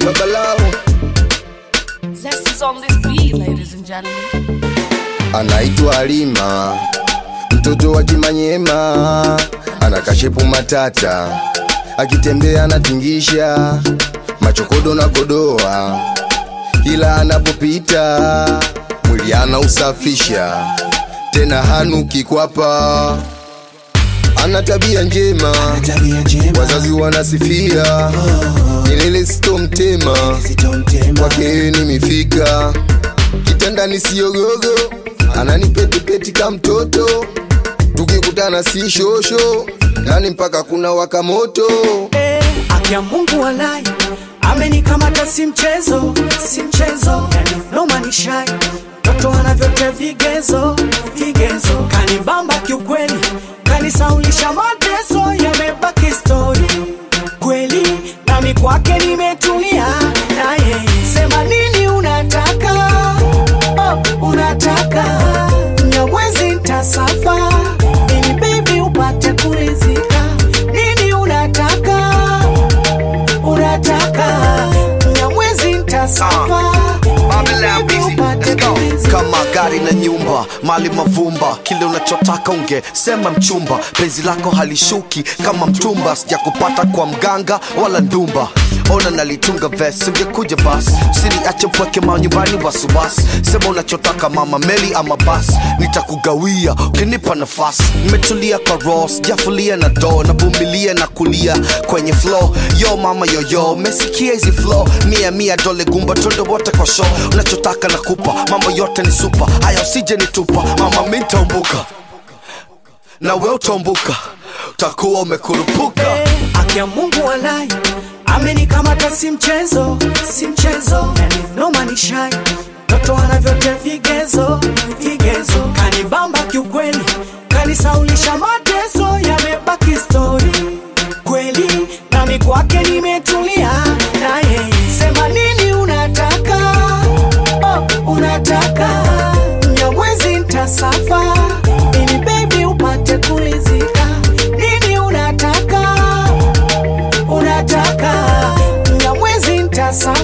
babalao Zest is on this beat, ladies and gentlemen. anaitwa Halima, mtoto wa Kimanyema, ana kashepu matata, akitembea anatingisha machokodo na kodoa, ila anapopita mwili anausafisha, tena hanuki kwapa, ana tabia njema, tabia njema wazazi wanasifia, milele sitomtema, kwake nimefika kitandani siyogogo, ananipetipeti ka mtoto, tukikutana si shosho, ndani mpaka kuna waka moto. Eh, Aki ya Mungu walai amenikamata, si mchezo, si mchezo, yani noma ni shai toto anavyote vigezo, vigezo kanibamba kiukweli, kanisaulisha mateso, yamebaki stori kweli, nami kwake nimetulia, na yeye sema nini unataka, oh, unataka nyamwezi ntasafa ili baby upate kurizika, nini unataka unataka nyamwezi ntasafa ili upate kurizika. kama gari na nyumba mali mavumba kile unachotaka ungesema mchumba penzi lako halishuki kama mtumba sijakupata kwa mganga wala ndumba ona nalitunga ves ungekuja bas siniache mpweke manyumbani wasiwasi sema unachotaka mama meli ama bas nitakugawia ukinipa nafasi nimetulia kwa ro sijafulia na do navumilia na kulia kwenye flow yo mama yoyo mesikia hizi flow mia mia dole gumba tondo wote kwa show unachotaka nakupa mambo yote ni supa haya usije nitupa mama mi ntaumbuka na we utaumbuka utakuwa umekurupuka Aki ya Mungu walai amenikamata, si mchezo, si mchezo, yani noma ni shai toto anavyote vigezo, vigezo kanibamba kiukweli, kanisaulisha mateso, yamebaki stori kweli, nami kwake nimetulia, na yeye sema nini unataka, oh, unataka nyamwezi ntasafa ili baby upate kulizika, nini unataka unataka nyamwezi ntasafa